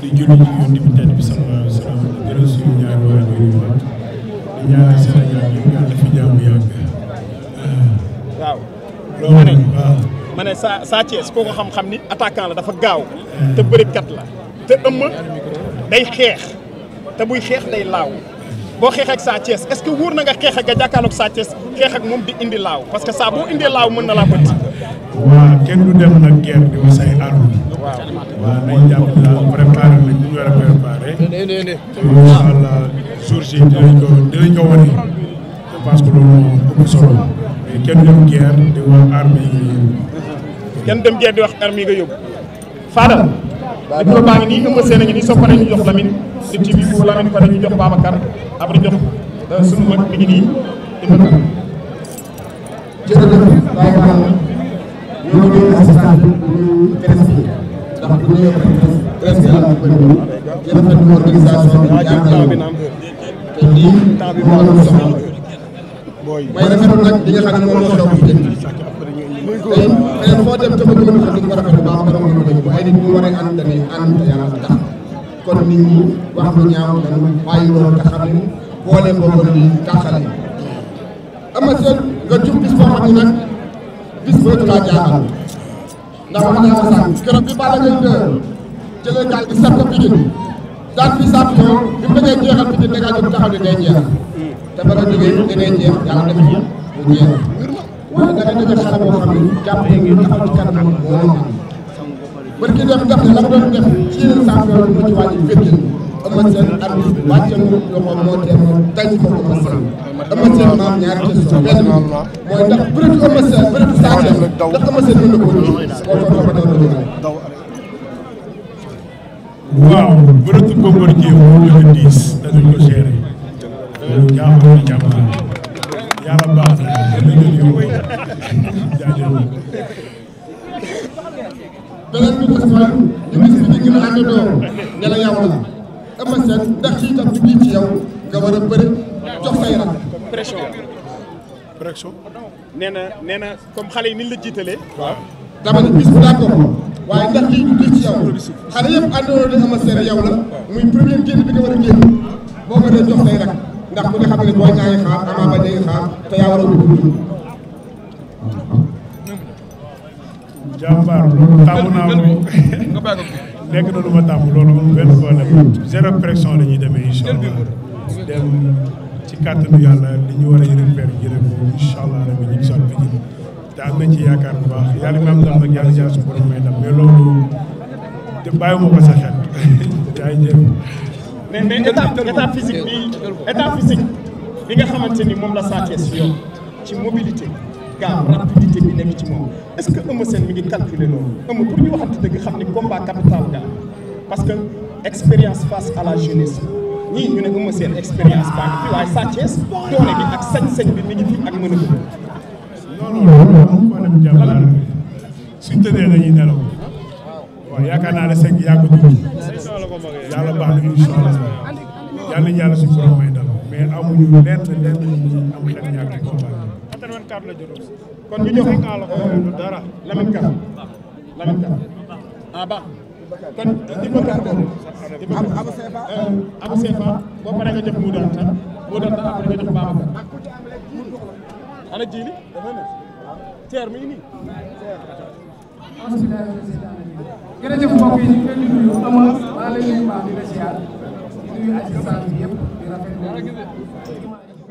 di julli ci yonent bi tedd bi sallallahu alayhi wa sallam di gërëm suñu ñaari waajur yu mag di ñaanal Sénégal yëpp yàlla fi jàmm yàgg waaw loolu nag waaw ma ne Sa Sa Thiès koo ko xam-xam ni attaquant la dafa gaaw te bërikat la te ëmm day xeex te buy xeex day laaw boo xeex ak Sa Thiès est-ce que wóor na nga xeex ak nga jàkkaarloog Sa Thiès xeex ak moom di indi laaw parce que saa boo indee laaw mën na laa bët. waaw kenn du dem nag guerre di wax say arme waaw nañ jàpp ne daal préparé nañ ñu war a préparé incha allah jour ji dinañ ko dinañ ko wane je pense que loolu moo ëpp solo mais kenn du dem guerre di wax arme yi nga yëngu kenn dem guerre di wax arme yi nga yóbbu. Fadal. micro baa ngi nii ëmb seen a ngi nii soo paree ñu jox Lamine di TV bu Lamine pare ñu jox Babacar après jox sunu mag mi ngi nii di ma jërëjëf Baye Fall ñoo ngi assistant bi ñu presse bi ndax bu ñu presse presse bi yàlla ko ñu di rafetlu organisation bi jaaxal bi te lii temps bi moo doon soxla may rafetlu nag li nga xam ne moom moo xew ci jënd tey feneen foo dem te bëgg nga xam di ko rafetlu baax ba nga mën ko ay nit ñu war a ànd dañuy ànd te yàlla tax kon nit ñi wax lu ñaaw dañu bàyyi loolu te xam ne boole boobu di tàqale ama seen nga jub bis boo xam ne nag bis boobu laa jaaxal ndax wax naa ko sànq keroog bi Balla Gaye de jëlee gaal gi sàpp Pikine daan fi champion bi mu bëggee jeexal Pikine da ngaa jóg taxaw ne day jeex te ba nga jógee da ngay jeex yàlla def mu jeex waaye da nga dajale xale boo xam ne jàppee ngi taxaw ci kanam moo leen am barki dem def ne la mu doon def ci yeneen champion bi ma ci wàññi féttin Eumeu Sène arbitre wàcce mu loxo moo tee moo dañ ko Eumeu Sène Eumeu Sène maam ñaari question benn bi mooy ndax bëreetu Eumeu Sène bëreetu Sa Thiès ndax Eumeu Sène mën na ko wëññi boo ko dafa daw daw waaw bëreetu Bombardier moo gën a diis danañ ko gérer loolu jaaxal na jàmm yàlla baax na danañ ko yóbbu jaajëf beneen bi des mooy ñu gis fi ñu gën a àndandoo ne la yow la Eumeu Sène ndax lii tam di ci yow nga war a bëri jox say rak pression. pression nee na nee na comme xale yi ni ñu la jiitalee. waaw dama ne bis bu d'accord waaye ndax lii du ci yow xale yëpp àndoon ne Eumeu Sène yow la muy premier génn bi nga war a génn boo ko dee jox say rak ndax ku ne xam ne boo ñaari xaar Ama Baldé ngi xaar te yaa war a dugg jàmbaar loolu tàmm naa ko nekk na lu ma tàmm loolu amul benn problème zéro pression la ñuy demee incha allah dem ci kàttanu yàlla li ñu war a yërëm per jërëm ko incha allah rabbi ñu gisal bi te am nañ ci yaakaar bu baax yàlla mi am ndam nag yàlla jaar su borom may ndam mais loolu te bàyyiwuma ko sa xel jaay jëf mais mais état état physique bi état physique bi nga xamante ni moom la Sa Thiès yor ci mobilité gaaw rapidité bi nekk ci moom est-ce que Eumeu Sène mi ngi calculer loolu Eumeu pour ñu waxante dëgg xam ni combat capital ga parce que expérience face à la jeunesse ñii ñu ne Eumeu Sène expérience baa ngi fi waaye Sa Thiès doole bi ak sañ-sañ bi mi ngi fi ak mën a bëgg. non non loolu amul problème jàmbaar suñ tëddee dañuy nelaw waaw yaakaar naa ne sëñ bi yàgg tuuti yàlla baax na incha allah yàlla nañu yàlla suñu borom may ndam mais amuñu lenn lenn ñu am xel ñaar ci combat bi. kon ñu jox dara Lamine Ka Lamine Ka ah ba kon di ko kàr di ko Abu Sefa Abu Sefa boo paree nga jox mu doon ta mu doon ta après nga jox Babacar ana jiili dafa ne teer mi ngi nii jërëjëf mbokk yi ñu ngi leen di nuyu ama maa leen nuyu baax di la ziar di nuyu assistant bi yëpp di rafetlu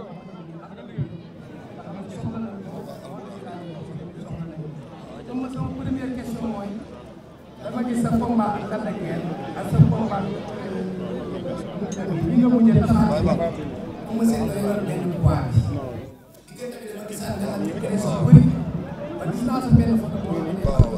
sama sama première question mooy dama gis sa combat ak Lac de Guiers ak sa combat bi nga mujjee taxaw mu seen nga yor benn poids bi diggante bi dama gisaat nga am pression bëri ba gis naa sa benn photo boo xam ne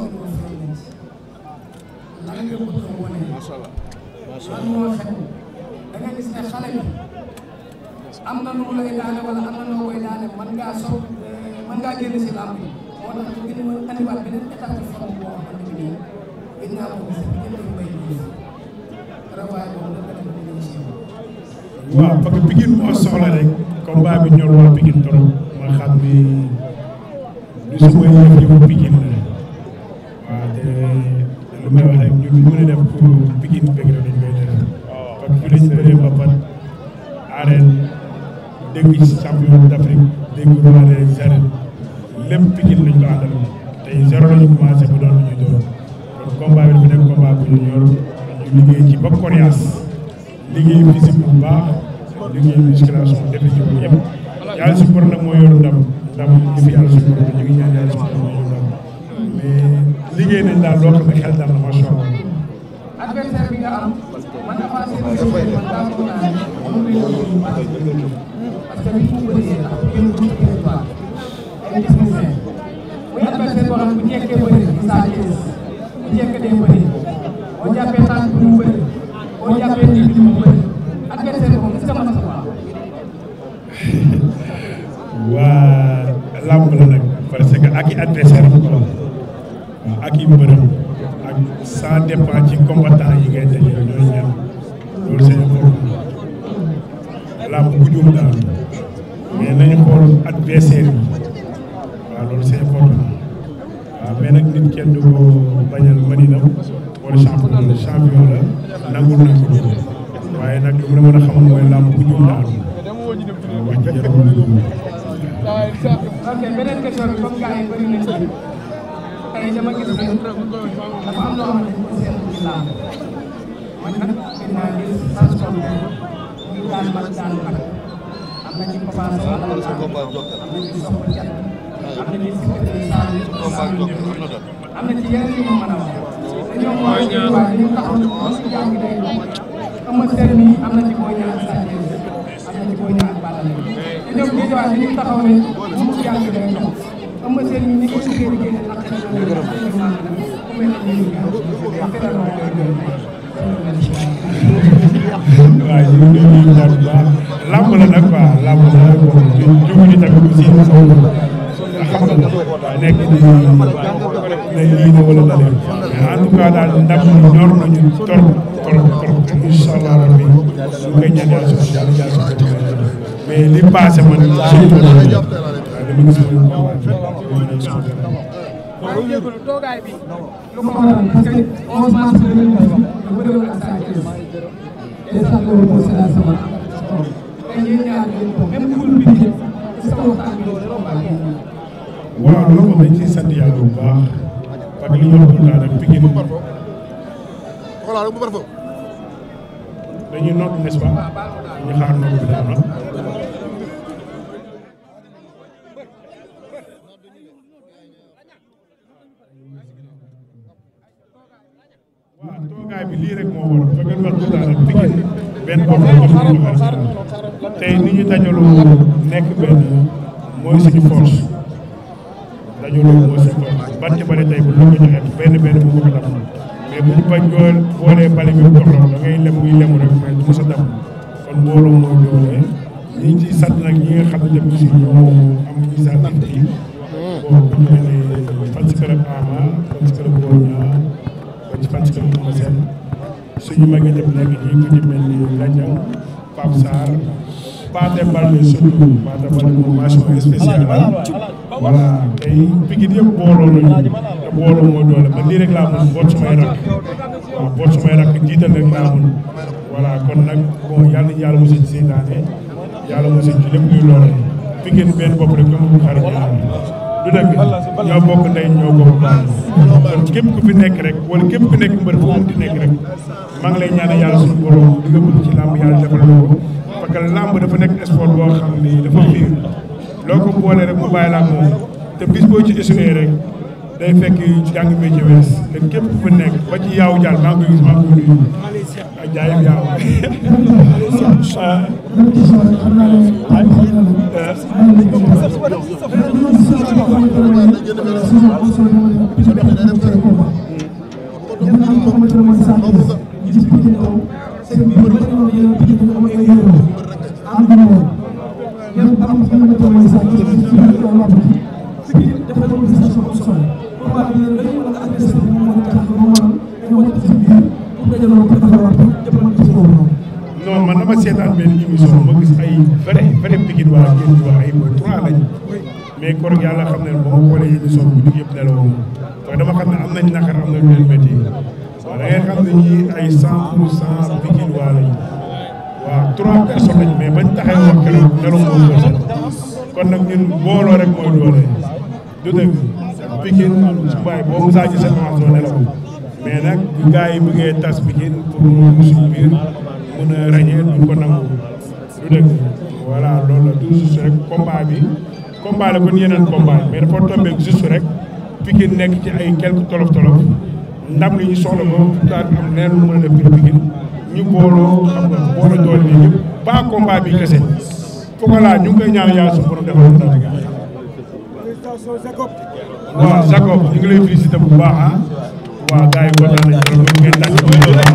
lan nga bëgg a wane lan moo xew da nga gis ne xale bi am na nu lay daane wala am na noo koy daane mën ngaa soog mën ngaa génn si làmb yi moo tax ñu gën a andiwaat beneen état de forme boo xamante ni nii gën naa ko gis diggante bi bay gis travail boobu dafa dem ba ñëw si yow. waaw parce que Pikine moo soxla rek combat bi ñor waa Pikine trop ma xam ni du su may yëf yëfu Pikine la waaw te lu may wax rek ñun ñu mën a def pour Pikine bëgg rek dañ koy arène dégg champion d'Afrique dégg roi des arènes lépp Pikine lañ ko àndal tey zéro lañu commencé ba doon lu ñuy doon kon combat bi dafa nekk combat bu ñu ñor ñu liggéey ci ba coriace liggéey physique bu baax liggéey musculation defe ci woon yëpp yàlla suñu borom nag moo yor ndam ndam ñu fi yàlla suñu borom ñu ngi ñaan yàlla suñu borom ñu ndam mais liggéey nañ daal loo xam ne xel daal na macha allah. adversaire bi nga am man avancé bi nga man daa ko naan moom la ñu ñëw parce que bi mu bëree ak yéen bu ñu territoire ay technicien muy adversaire boo xam ne bu jekkee bëri Issa Thiès bu jekkee day bëri boo jàppee tànk bi mu bëri boo jàppee nit bi mu bëri adversaire boobu est-ce que mën na ko am waa làmb la nag parce que ak i adversaire am waaw ak i mbërëm ak ça dépend ci combattant yi ngay dajeel ñooy ñan loolu c'est important làmb bu juum daal mais nañu xool adversaire yi waaw loolu c'est important waaw mais nag nit kenn du ko bañal madina wala champion la champion la nangul nañ ko loolu waaye nag lu mu la mën a xamal mooy làmb bu juum daal waaw wax ji jarul ok beneen question bi comme gars yi bëri nañ ci tey dama gis ne dafa am loo xamante ni ko seetlu ci làmb man nag gis naa gis transport muy daan mag daan mag am na ci Papa Sow am na ci am na ci Sokh Diat am na ci Sikiri Sall Sall am na ci yeneen yu ma mën a wax te ñoom waa ñu waa ñu taxaw ñu jàng day Eumeu Sène mi am na ci Boy Niang Sa Thiès am na ci Boy Niang ak Balla Gaye te ñoom ñii waa ñu taxaw ne mu jàng day dox Eumeu Sène mi ni ko liggéey liggéey ne ak xel na ñu ku mel ne ñu waaw ñu ngi nuyu bu baax làmb la nag quoi làmb la bon jóguñu tamit aussi nga xam nga nekk di ne lii na wala na leen mais en tout cas daal ndam ñor nañu trop trop trop incha allah rabbi ñu koy ñaan yàlla suñu yàlla yàlla suñu mais li passé man surtout waaw dama gis mooy combat maa ngi jégalu toogaay bi lu ko waral parce que 11 mars 2009 nga bëriwul ak Sa Thiès instant loolu moo seetaan sama tey yéen ñaar ngeen ko même poul bi di sa waxtaan bi loolu la baax waaw loolu moom dañ ciy sant yàlla bu baax parce que li ñu wax tout le temps rek Pikine dañuy noot n'est-ce pas ñu xaar noot bi daal na waaw toogaay bi lii rek moo war fekk nga wax tout le temps rek Pikine benn bopp la ñu xam ne tey ni ñu dajaloo nekk benn mooy suñu force dajaloo mooy suñu force bant bale tey bu ñu ko joxee benn benn mu ko dam mais bu ñu bañ jool boolee bale bi mu doxloo da ngay lem muy lemu rek mais du mos a dam kon mbooloo mooy doole ñi ngi ciy sant nag ñi nga xam ne tamit aussi ñoo am initiative bi bon bu ñu mel ne fan si club Ama fan si club Boy Niang fan si fan si club Eumeu Sène suñu mag yi dem nekk ñi ku ci mel ni Ladiang Pape Sarr Pathé Baldé surtout Pathé Baldé moom mention spéciale la voilà tey Pikine yëpp booloo nañu te booloo moo doole man lii rek laa mën boot sumay rakk waaw boot sumay rakk jiital rek laa mën voilà kon nag bon yàlla nañu yàlla mos a seytaane yàlla mos a ci lépp luy loole Pikine benn bopp rek comme bu xarit ñaar du dëgg ñoo bokk ndey ñoo bokk baay kon képp ku fi nekk rek wala képp ku nekk mbër fu mu di nekk rek maa ngi lay ñaanal yàlla suñu borom li nga bëgg ci làmb yàlla defal la ko parce que làmb dafa nekk sport boo xam ni dafa fiir loo ko boole rek mu bàyyi la ak moom te bis boo ci échoué rek day fekk jàng métier wees te képp ku fi nekk ba ci yaaw jàll maa ngi koy gis maa ngi koy nuyu ak jaayam yaaw non man dama seetaan benn émission ma gis ay vrai vrai Pikine waa génn wax ay boy trois lañ mais kor yàlla xam ne ba ma xoolee émission bi guddi yëpp nelawoo parce que dama xam ne am nañ naqar am nañ leen métti waaw da ngay xam ne ñii ay cent pour cent Pikine waa lañ waaw trois personnes lañ mais bañ taxee wax keroog nelaw moo personne kon nag ñun booloo rek mooy doole du dëgg Pikine su mbaay boo musaa ci seen avance doo nelaw mais nag bu gars yi bëggee tas Pikine pour mu suñu biir mën a ràññee duñ ko nangu du dëgg voilà loolu la tout juste rek combat bi combat la kon yeneen combat mais dafa tombé juste rek Pikine nekk ci ay quelques tolof tolof ndam li ñu soxla ko daal am neen lu mën a def biir Pikine ñu booloo xam nga booloo doole bi ñëpp pas combat bi kese Pokola ñu ngi koy ñaan yàlla suñu borom defal ko ndam waaw Jacob ñu ngi lay félicité bu baax ah waaw gars yi kontaan nañu trop ñu ngeen tàcc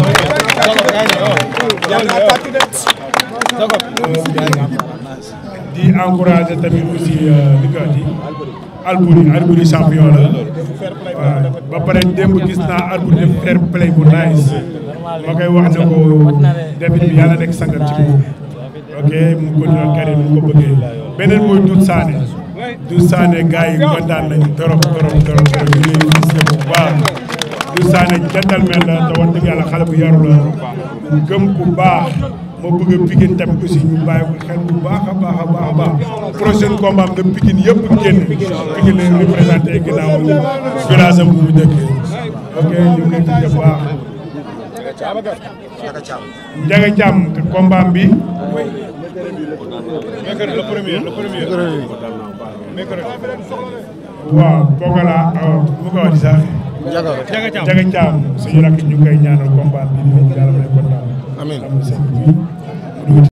di encouragé tamit aussi li ko di Albouri Albouri champion la waaw ba pare démb gis naa Albouri def fair play bu nice ma koy wax ne ko débit bi yàlla nekk sangat ci moom ok mu continué carrière mu ko bëggee beneen mooy Doudou Sané Doudou Sané gars yi kontaan nañu trop trop trop trop ñu ngi lay gis bu baax Doudou Sané gentleman la te wax dëgg yàlla xale bu yaru la gëm bu baax moo bëgg a Pikine tamit aussi ñu bàyyi ko xel bu baax a baax a baax a baax prochaine combat am na Pikine yëpp génn Pikine leen représenté ginnaaw village am bu mu dëkk ok ñu ngi leen di bu baax Ndiaga Thiam combat bi le premier le premier. waaw Pokola mu ko wax sax Ndiaga Thiam Ndiaga Thiam suñu rakk ñu koy ñaanal combat bi di yàlla may ko ndam Amiin. am na seen